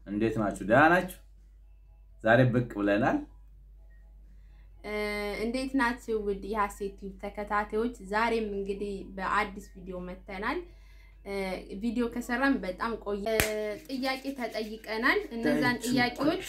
እንዴት ናችሁ? ደህና ናችሁ? ዛሬ ብቅ ብለናል። እንዴት ናችሁ? ውድ የሀሴት ቲዩብ ተከታታዮች፣ ዛሬም እንግዲህ በአዲስ ቪዲዮ መተናል። ቪዲዮ ከሰራን በጣም ቆየ። ጥያቄ ተጠይቀናል። እነዛን ጥያቄዎች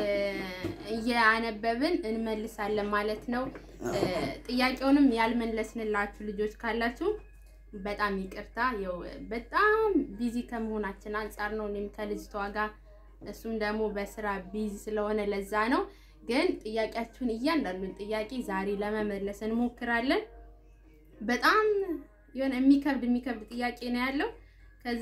እያነበብን እንመልሳለን ማለት ነው። ጥያቄውንም ያልመለስንላችሁ ልጆች ካላችሁ በጣም ይቅርታ። ያው በጣም ቢዚ ከመሆናችን አንጻር ነው። እኔም ከልጅቷ ጋር እሱም ደግሞ በስራ ቢዚ ስለሆነ ለዛ ነው። ግን ጥያቄያችሁን እያንዳንዱን ጥያቄ ዛሬ ለመመለስ እንሞክራለን። በጣም የሆነ የሚከብድ የሚከብድ ጥያቄ ነው ያለው። ከዛ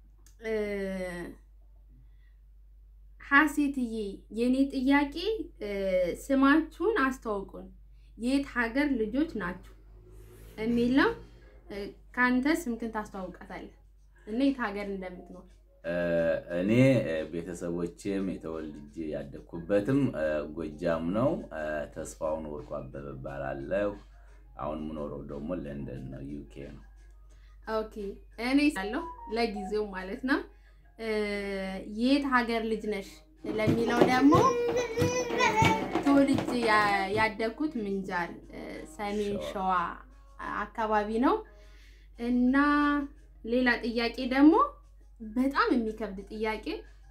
ሀሴትዬ የኔ ጥያቄ ስማችሁን አስተዋውቁን፣ የት ሀገር ልጆች ናችሁ የሚል ነው። ከአንተ ስምክን ታስተዋውቃታለህ እና የት ሀገር እንደምትኖር እኔ ቤተሰቦቼም የተወልጄ ያደግኩበትም ጎጃም ነው። ተስፋውን ወርቁ አበበ እባላለሁ። አሁን የምኖረው ደግሞ ለንደን ነው፣ ዩኬ ነው። ኦኬ እኔ ያለው ለጊዜው ማለት ነው። የት ሀገር ልጅ ነሽ ለሚለው ደግሞ ተወልጄ ያደግኩት ምንጃር ሰሜን ሸዋ አካባቢ ነው እና ሌላ ጥያቄ ደግሞ በጣም የሚከብድ ጥያቄ።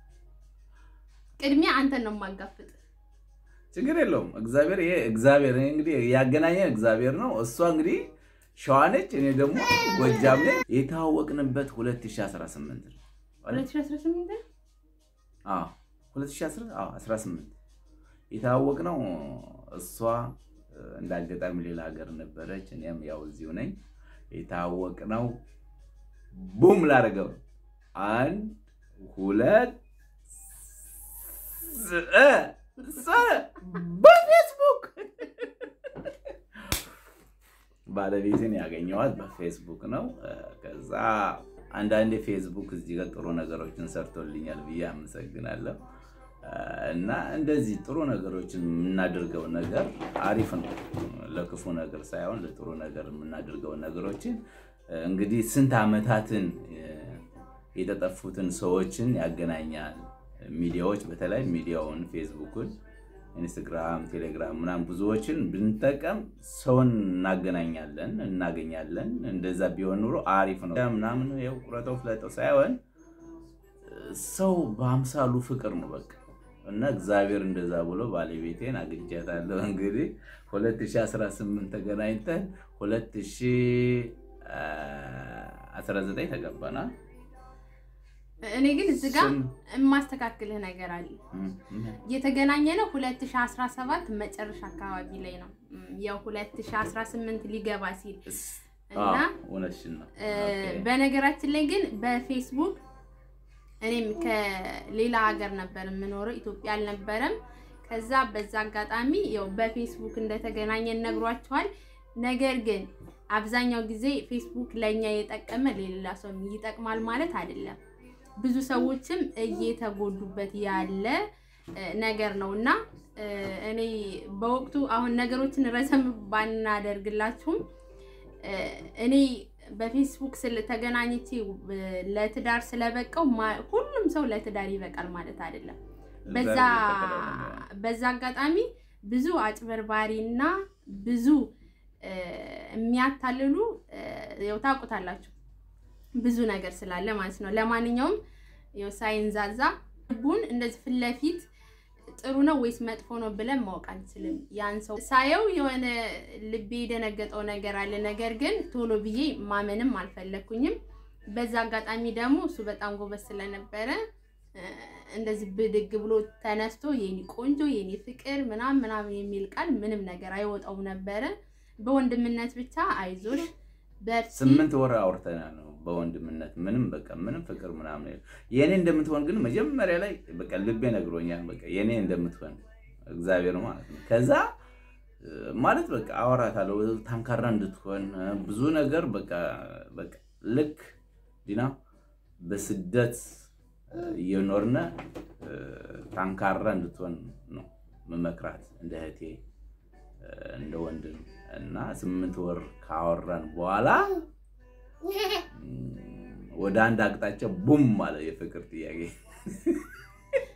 ቅድሚያ አንተን ነው የማጋፍጥ። ችግር የለውም። እግዚአብሔር ይሄ እግዚአብሔር እንግዲህ ያገናኘን እግዚአብሔር ነው። እሷ እንግዲህ ሸዋ ነች፣ እኔ ደግሞ ጎጃም ነኝ። የተዋወቅንበት 2018 ነው። 2018 አዎ 2018 የተዋወቅነው እሷ እንደ አጋጣሚ ሌላ ሀገር ነበረች፣ እኔም ያው እዚሁ ነኝ። የተዋወቅነው ቡም ላደርገው አንድ ሁለት በፌስቡክ ባለቤትን ያገኘዋት በፌስቡክ ነው። ከዛ አንዳንዴ ፌስቡክ እዚህ ጋር ጥሩ ነገሮችን ሰርቶልኛል ብዬ አመሰግናለሁ። እና እንደዚህ ጥሩ ነገሮችን የምናደርገው ነገር አሪፍ ነው። ለክፉ ነገር ሳይሆን ለጥሩ ነገር የምናደርገው ነገሮችን እንግዲህ ስንት ዓመታትን የተጠፉትን ሰዎችን ያገናኛል። ሚዲያዎች በተለይ ሚዲያውን ፌስቡክን፣ ኢንስታግራም፣ ቴሌግራም ምናምን ብዙዎችን ብንጠቀም ሰውን እናገናኛለን እናገኛለን። እንደዛ ቢሆን ኑሮ አሪፍ ነው ምናምን ይኸው ቁረጠው ፍለጠው ሳይሆን ሰው በአምሳሉ ፍቅር ነው በቃ እና እግዚአብሔር እንደዛ ብሎ ባለቤቴን አግኝቻታለሁ። እንግዲህ 2018 ተገናኝተን 2019 ተገባና እኔ ግን እዚህ ጋር የማስተካክልህ ነገር አለ። የተገናኘ ነው 2017 መጨረሻ አካባቢ ላይ ነው። ያው 2018 ሊገባ ሲል እና በነገራችን ላይ ግን በፌስቡክ እኔም ከሌላ ሀገር ነበር የምኖረው፣ ኢትዮጵያ አልነበረም። ከዛ በዛ አጋጣሚ ያው በፌስቡክ እንደተገናኘን ነግሯቸዋል። ነገር ግን አብዛኛው ጊዜ ፌስቡክ ለእኛ የጠቀመ ለሌላ ሰው ይጠቅማል ማለት አይደለም። ብዙ ሰዎችም እየተጎዱበት ያለ ነገር ነው እና እኔ በወቅቱ አሁን ነገሮችን ረዘም ባናደርግላችሁም እኔ በፌስቡክ ስለተገናኝቼ ለትዳር ስለበቃው ሁሉም ሰው ለትዳር ይበቃል ማለት አይደለም። በዛ አጋጣሚ ብዙ አጭበርባሪ እና ብዙ የሚያታልሉ ያው ታውቁታላችሁ ብዙ ነገር ስላለ ማለት ነው። ለማንኛውም ያው ሳይንዛዛ ልቡን እንደዚህ ፊት ለፊት ጥሩ ነው ወይስ መጥፎ ነው ብለን ማወቅ አንችልም። ያን ሰው ሳየው የሆነ ልቤ የደነገጠው ነገር አለ። ነገር ግን ቶሎ ብዬ ማመንም አልፈለኩኝም። በዛ አጋጣሚ ደግሞ እሱ በጣም ጎበዝ ስለነበረ እንደዚህ ብድግ ብሎ ተነስቶ የኔ ቆንጆ የኔ ፍቅር ምናምን ምናምን የሚል ቃል ምንም ነገር አይወጣውም ነበረ። በወንድምነት ብቻ አይዞሽ በርቺ ስምንት ወር አውርተናል ነው በወንድምነት ምንም በቃ ምንም ፍቅር ምናምን የኔ እንደምትሆን ግን መጀመሪያ ላይ በቃ ልቤ ነግሮኛል። በቃ የኔ እንደምትሆን እግዚአብሔር ማለት ነው። ከዛ ማለት በቃ አወራታለሁ ታንካራ እንድትሆን ብዙ ነገር በቃ በቃ ልክ ዲና በስደት እየኖርነ ታንካራ እንድትሆን ነው መመክራት እንደ እህቴ እንደ ወንድም እና ስምንት ወር ካወራን በኋላ ወደ አንድ አቅጣጫ ቡም አለ የፍቅር ጥያቄ።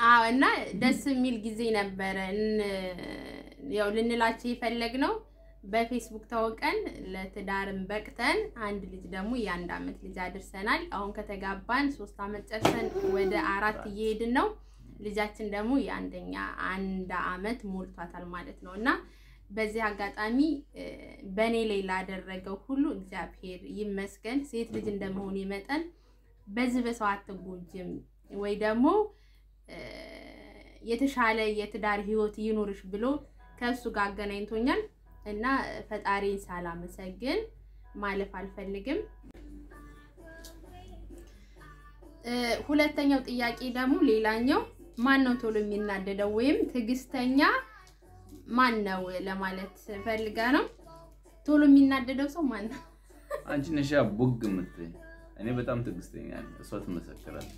አዎ እና ደስ የሚል ጊዜ ነበረ። ያው ልንላቸው የፈለግነው በፌስቡክ ታውቀን ለትዳርም በቅተን አንድ ልጅ ደግሞ የአንድ አመት ልጅ አድርሰናል። አሁን ከተጋባን ሶስት አመት ጨርሰን ወደ አራት እየሄድን ነው። ልጃችን ደግሞ የአንደኛ አንድ አመት ሞልቷታል ማለት ነው እና በዚህ አጋጣሚ በእኔ ላይ ላደረገው ሁሉ እግዚአብሔር ይመስገን። ሴት ልጅ እንደመሆኔ መጠን በዚህ በሰው አትጎጅም ወይ ደግሞ የተሻለ የትዳር ህይወት ይኑርሽ ብሎ ከእሱ ጋር አገናኝቶኛል እና ፈጣሪን ሳላመሰግን ማለፍ አልፈልግም። ሁለተኛው ጥያቄ ደግሞ ሌላኛው ማን ነው ቶሎ የሚናደደው ወይም ትዕግስተኛ ማን ነው ለማለት ፈልጋ ነው። ቶሎ የሚናደደው ሰው ማን ነው? አንቺ ነሻ ቡግ የምትይኝ። እኔ በጣም ትዕግስተኛ ነኝ። እሷ ትመሰክራለች።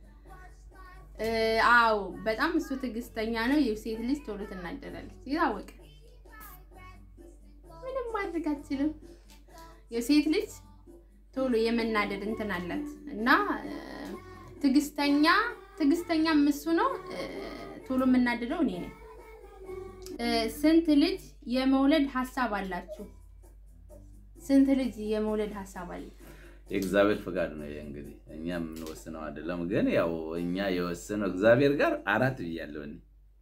አዎ በጣም እሱ ትዕግስተኛ ነው። የሴት ልጅ ቶሎ ትናደዳለች። ይታወቅ ምንም ማድረግ አትችልም። የሴት ልጅ ቶሎ የመናደድ እንትን አላት እና ትዕግስተኛ ትዕግስተኛም እሱ ነው። ቶሎ የምናደደው እኔ ነኝ። ስንት ልጅ የመውለድ ሀሳብ አላችሁ? ስንት ልጅ የመውለድ ሀሳብ አለ? የእግዚአብሔር ፍቃድ ነው። ይሄ እንግዲህ እኛ የምንወስነው አይደለም። ግን ያው እኛ የወሰነው እግዚአብሔር ጋር አራት ብያለሁ እኔ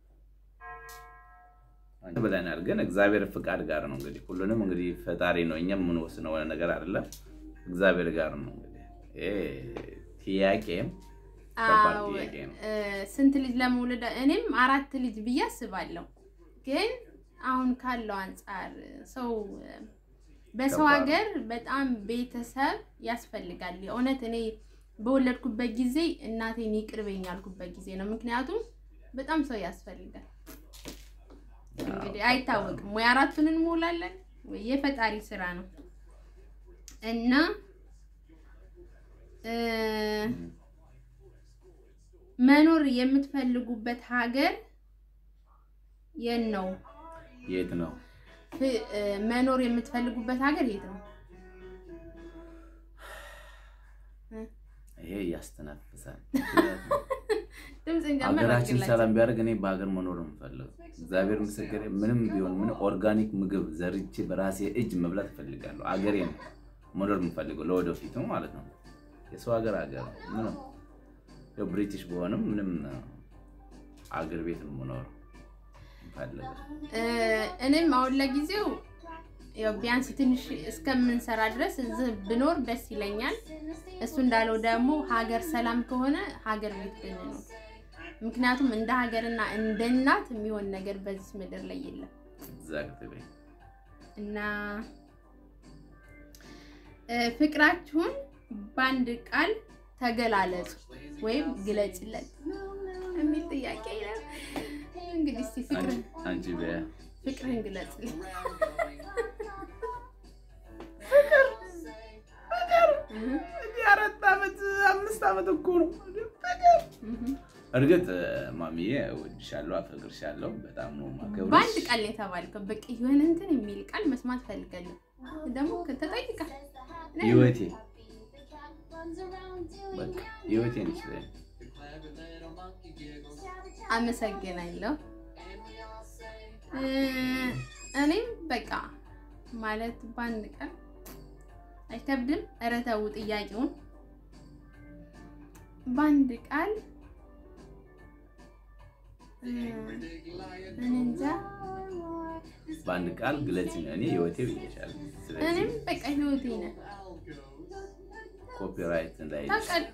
ብለናል። ግን እግዚአብሔር ፍቃድ ጋር ነው እንግዲህ ሁሉንም እንግዲህ ፈጣሪ ነው። እኛ የምንወስነው ነገር አይደለም፣ እግዚአብሔር ጋር ነው እንግዲህ ይሄ ጥያቄም ከባድ ጥያቄ ነው። ስንት ልጅ ለመውለድ እኔም አራት ልጅ ብዬ አስባለሁ። ግን አሁን ካለው አንጻር ሰው በሰው ሀገር በጣም ቤተሰብ ያስፈልጋል። የእውነት እኔ በወለድኩበት ጊዜ እናቴን ይቅርበኝ ያልኩበት ጊዜ ነው። ምክንያቱም በጣም ሰው ያስፈልጋል። እንግዲህ አይታወቅም ወይ አራቱን እንሞላለን ወይ የፈጣሪ ስራ ነው እና መኖር የምትፈልጉበት ሀገር የት ነው? የት ነው መኖር የምትፈልጉበት ሀገር የት ነው? ይሄ ያስተነፍሳል። ድምፅን ሀገራችን ሰላም ቢያደርግ እኔ በሀገር መኖር ነው የምፈልገው። እግዚአብሔር ምስክሬ፣ ምንም ቢሆን ምን ኦርጋኒክ ምግብ ዘርቼ በራሴ እጅ መብላት እፈልጋለሁ። አገሬ ነው መኖር የምፈልገው ለወደፊቱ ማለት ነው። የሰው ሀገር ሀገር ምንም ያው ብሪቲሽ በሆንም ምንም አገር ቤት ነው የምኖረው እፈልጋለሁ። እኔም አሁን ለጊዜው ያው ቢያንስ ትንሽ እስከምንሰራ ድረስ እዚህ ብኖር ደስ ይለኛል። እሱ እንዳለው ደግሞ ሀገር ሰላም ከሆነ ሀገር ቤት ብንኖር፣ ምክንያቱም እንደ ሀገርና እንደ እናት የሚሆን ነገር በዚህ ምድር ላይ የለም ኤግዛክትሊ እና ፍቅራችሁን በአንድ ቃል ተገላለጹ ወይም ግለጭለት የሚል ጥያቄ ነው። እንግዲህ እስኪ ፍቅርህን አንቺ በያ ፍቅርህን ግለጽልኝ። አራት ዓመት አምስት ዓመት እኮ ነው ፍቅር። እርግጥ ማሚዬ እወድሻለሁ፣ አፈቅርሻለሁ በጣም ነው የማከብርሽ። በአንድ ቃል ነው የተባልከው። በቃ የሆነ እንትን የሚል ቃል መስማት ፈልጋለሁ። ደግሞ ተጠይቃል። ህይወቴ በቃ ህይወቴ ነች። አመሰግናለሁ። እኔም በቃ ማለት በአንድ ቀን አይከብድም። ኧረ ተው ጥያቄውን በአንድ ቃል እኔ እንጃ። በአንድ ቃል ግለጽ ነው። እኔ ህይወቴ ብዬሻለሁ። ስለዚህ እኔም በቃ ህይወቴ ነህ። ኮፒራይት እንዳይ ታውቃለህ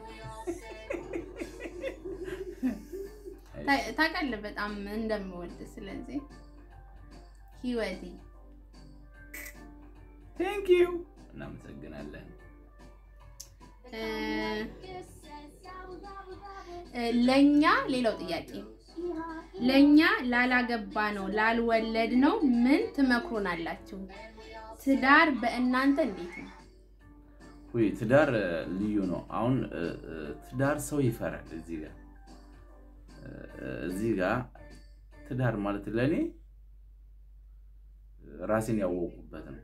ታውቃለህ በጣም እንደምወድ ስለዚህ ህይወቴ ቴንክ ዩ እናመሰግናለን። ለኛ ሌላው ጥያቄ ለኛ ላላገባ ነው ላልወለድ ነው ምን ትመክሮናላችሁ? ትዳር በእናንተ እንዴት ነው? ውይ ትዳር ልዩ ነው። አሁን ትዳር ሰው ይፈራል። እዚህ ጋር እዚህ ጋር ትዳር ማለት ለእኔ ራሴን ያወቁበት ነው።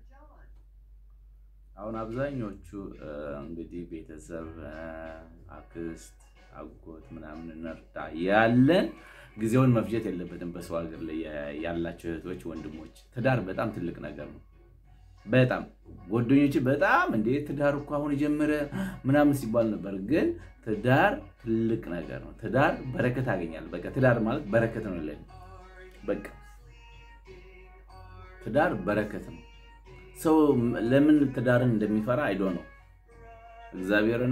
አሁን አብዛኞቹ እንግዲህ ቤተሰብ፣ አክስት፣ አጎት ምናምን እንርዳ ያለን ጊዜውን መፍጀት የለበትም። በሰው ሀገር ላይ ያላቸው እህቶች ወንድሞች፣ ትዳር በጣም ትልቅ ነገር ነው። በጣም ጓደኞች በጣም እንዴ ትዳር እኮ አሁን የጀመረ ምናምን ሲባል ነበር። ግን ትዳር ትልቅ ነገር ነው። ትዳር በረከት ያገኛል። በቃ ትዳር ማለት በረከት ነው። ለኔ በቃ ትዳር በረከት ነው። ሰው ለምን ትዳርን እንደሚፈራ አይዶ ነው እግዚአብሔርን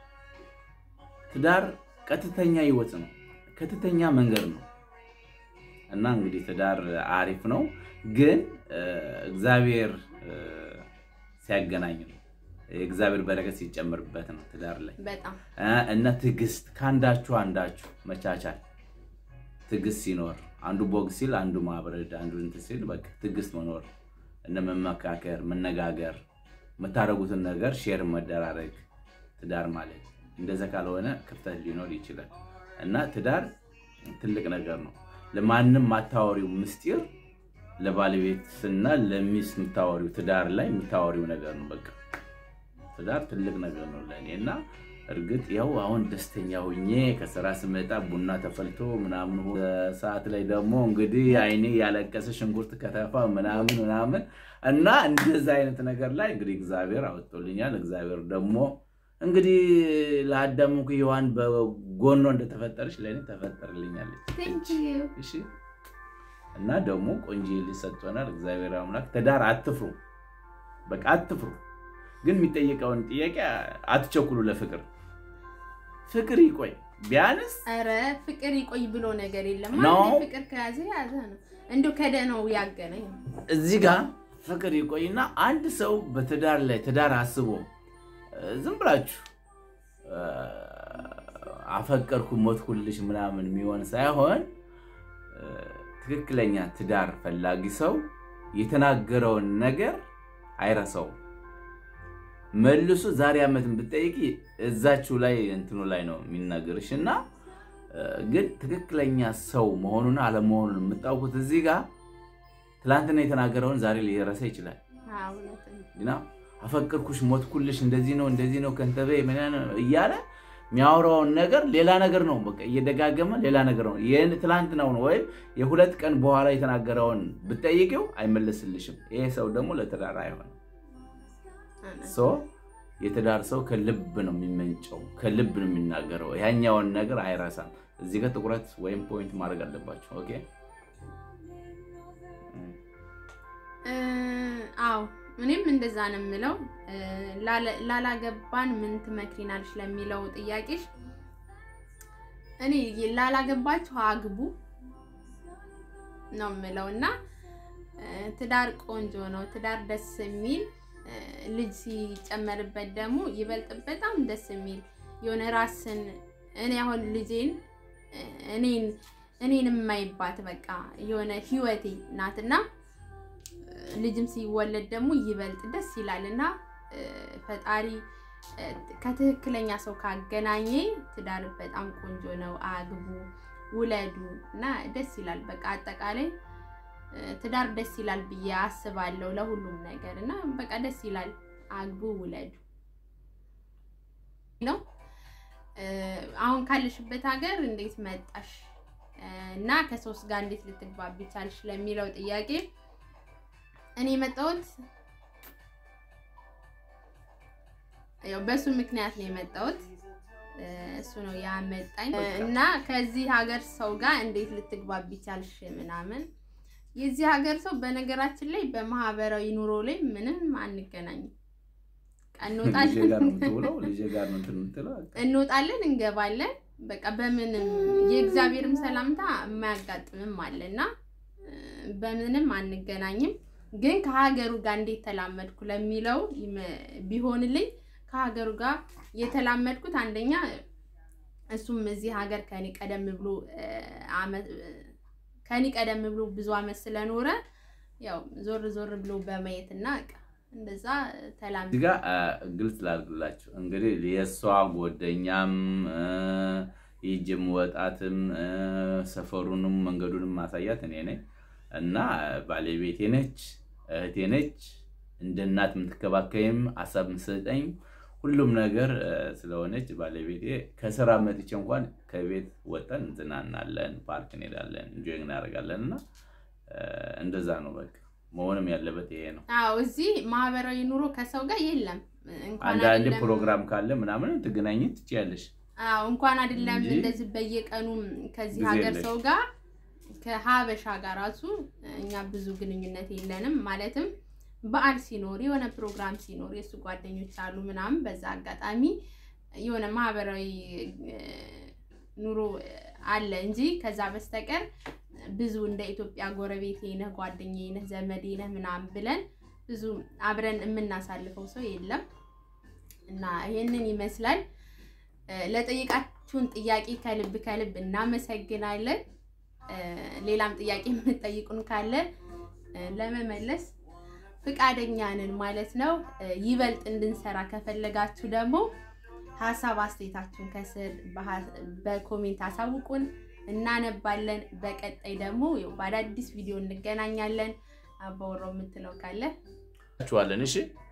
ትዳር ቀጥተኛ ህይወት ነው። ቀጥተኛ መንገድ ነው እና እንግዲህ ትዳር አሪፍ ነው፣ ግን እግዚአብሔር ሲያገናኝ ነው። የእግዚአብሔር በረከት ሲጨምርበት ነው ትዳር ላይ በጣም እና ትዕግስት፣ ከአንዳችሁ አንዳችሁ መቻቻል፣ ትዕግስት ሲኖር አንዱ ቦግ ሲል አንዱ ማብረድ፣ አንዱ እንትን ሲል በቃ ትዕግስት መኖር እነ መመካከር፣ መነጋገር፣ የምታደርጉትን ነገር ሼር መደራረግ ትዳር ማለት እንደዛ ካልሆነ ክፍተት ሊኖር ይችላል እና ትዳር ትልቅ ነገር ነው። ለማንም ማታወሪው ምስጢር ለባለቤትና ለሚስት የምታወሪው ትዳር ላይ የምታወሪው ነገር ነው። በቃ ትዳር ትልቅ ነገር ነው ለእኔ እና እርግጥ ያው አሁን ደስተኛ ሁኜ ከስራ ስመጣ ቡና ተፈልቶ ምናምን ሰዓት ላይ ደግሞ እንግዲህ አይኔ ያለቀሰ ሽንኩርት ከተፋ ምናምን ምናምን እና እንደዛ አይነት ነገር ላይ እንግዲህ እግዚአብሔር አወጥቶልኛል። እግዚአብሔር ደግሞ እንግዲህ ለአዳም እኮ ሔዋን በጎኖ እንደተፈጠረች ለእኔ ተፈጠርልኛለች። እሺ እና ደግሞ ቆንጆ ልጅ ሰጥቶናል እግዚአብሔር አምላክ። ትዳር አትፍሩ፣ በቃ አትፍሩ። ግን የሚጠየቀውን ጥያቄ አትቸኩሉ። ለፍቅር ፍቅር ይቆይ ቢያንስ ኧረ ፍቅር ይቆይ ብሎ ነገር የለም። ነው። አንዴ ፍቅር ከያዘ ያዘ ነው። እንዲሁ ከደነው ያገናኝ እዚህ ጋር ፍቅር ይቆይና አንድ ሰው በትዳር ላይ ትዳር አስቦ ዝም ብላችሁ አፈቀርኩ ሞትኩልሽ ምናምን የሚሆን ሳይሆን ትክክለኛ ትዳር ፈላጊ ሰው የተናገረውን ነገር አይረሳውም። መልሶ ዛሬ ዓመትን ብትጠይቂ እዛችሁ ላይ እንትኑ ላይ ነው የሚናገርሽ እና ግን ትክክለኛ ሰው መሆኑን አለመሆኑን የምታውቁት እዚህ ጋር ትላንትና የተናገረውን ዛሬ ሊረሳ ይችላል። ግና አፈቅርኩሽ፣ ሞትኩልሽ፣ እንደዚህ ነው እንደዚህ ነው ከንተበ እያለ የሚያወራውን ነገር ሌላ ነገር ነው። በቃ እየደጋገመ ሌላ ነገር ነው። ይህን ትላንትናውን ወይም የሁለት ቀን በኋላ የተናገረውን ብትጠይቂው አይመለስልሽም። ይሄ ሰው ደግሞ ለትዳር አይሆንም። ሶ የትዳር ሰው ከልብ ነው የሚመንጨው፣ ከልብ ነው የሚናገረው። ያኛውን ነገር አይረሳም። እዚህ ጋር ትኩረት ወይም ፖይንት ማድረግ አለባቸው። ኦኬ አዎ እኔም እንደዛ ነው የምለው። ላላገባን ምን ትመክሪናለሽ ለሚለው ጥያቄሽ እኔ ላላገባችሁ አግቡ ነው የምለው እና ትዳር ቆንጆ ነው። ትዳር ደስ የሚል ልጅ ሲጨመርበት ደግሞ ይበልጥ በጣም ደስ የሚል የሆነ ራስን እኔ አሁን ልጄን እኔን እኔን የማይባት በቃ የሆነ ህይወቴ ናትና ልጅም ሲወለድ ደግሞ ይበልጥ ደስ ይላል እና ፈጣሪ ከትክክለኛ ሰው ካገናኘ ትዳር በጣም ቆንጆ ነው። አግቡ፣ ውለዱ እና ደስ ይላል። በቃ አጠቃላይ ትዳር ደስ ይላል ብዬ አስባለሁ ለሁሉም ነገር እና በቃ ደስ ይላል። አግቡ፣ ውለዱ ነው። አሁን ካለሽበት ሀገር እንዴት መጣሽ እና ከሶስት ጋር እንዴት ልትግባቢ ቻልሽ ለሚለው ጥያቄ እኔ የመጣሁት ያው በሱ ምክንያት ነው የመጣሁት። እሱ ነው ያመጣኝ እና ከዚህ ሀገር ሰው ጋር እንዴት ልትግባቢ ቻልሽ ምናምን። የዚህ ሀገር ሰው በነገራችን ላይ በማህበራዊ ኑሮ ላይ ምንም አንገናኝም። እንወጣለን፣ እንገባለን። በቃ በምንም የእግዚአብሔርም ሰላምታ የማያጋጥምም አለና በምንም አንገናኝም። ግን ከሀገሩ ጋር እንዴት ተላመድኩ ለሚለው ቢሆንልኝ ከሀገሩ ጋር የተላመድኩት አንደኛ እሱም እዚህ ሀገር ከኔ ቀደም ብሎ ከኔ ቀደም ብሎ ብዙ አመት ስለኖረ ያው ዞር ዞር ብሎ በማየት እና እንደዛ ተላም እዚህ ጋ ግልጽ ላድርግላችሁ እንግዲህ የእሷ ጓደኛም ይጅም ወጣትም ሰፈሩንም መንገዱንም ማሳያት እኔ ነኝ እና ባለቤቴ ነች፣ እህቴ ነች። እንደ እናት የምትከባከይም ሀሳብ የምትሰጠኝ ሁሉም ነገር ስለሆነች ባለቤቴ ከስራ መጥቼ እንኳን ከቤት ወጠን እንዝናናለን፣ ፓርክ እንሄዳለን፣ እንጆይ እናደርጋለን እና እንደዛ ነው በቃ መሆንም ያለበት ይሄ ነው። አዎ እዚህ ማህበራዊ ኑሮ ከሰው ጋር የለም። እንኳን አንዳንድ አይደለም ፕሮግራም ካለ ምናምን ትገናኝ ትችያለሽ። አዎ እንኳን አይደለም እንጂ እንደዚህ በየቀኑ ከዚህ ጊዜ ሀገር የለሽ። ሰው ጋር ከሀበሻ ጋር ራሱ እኛ ብዙ ግንኙነት የለንም። ማለትም በዓል ሲኖር የሆነ ፕሮግራም ሲኖር የእሱ ጓደኞች አሉ ምናምን፣ በዛ አጋጣሚ የሆነ ማህበራዊ እ፣ ኑሮ አለ እንጂ ከዛ በስተቀር ብዙ እንደ ኢትዮጵያ ጎረቤቴ ነህ፣ ጓደኛዬ ነህ፣ ዘመዴ ነህ ምናምን ብለን ብዙ አብረን የምናሳልፈው ሰው የለም እና ይሄንን ይመስላል። እ፣ ለጠየቃችሁን ጥያቄ ከልብ ከልብ እናመሰግናለን። እ፣ ሌላም ጥያቄ የምትጠይቁን ካለ እ፣ ለመመለስ ፍቃደኛ ነን ማለት ነው። እ፣ ይበልጥ እንድንሰራ ከፈለጋችሁ ደግሞ ሀሳብ አስተያየታችሁን ከስር በሀ- በኮሜንት አሳውቁን፣ እናነባለን። በቀጣይ ደግሞ ያው በአዳዲስ ቪዲዮ እንገናኛለን። አባወራው የምትለው ካለ ችኋለን እሺ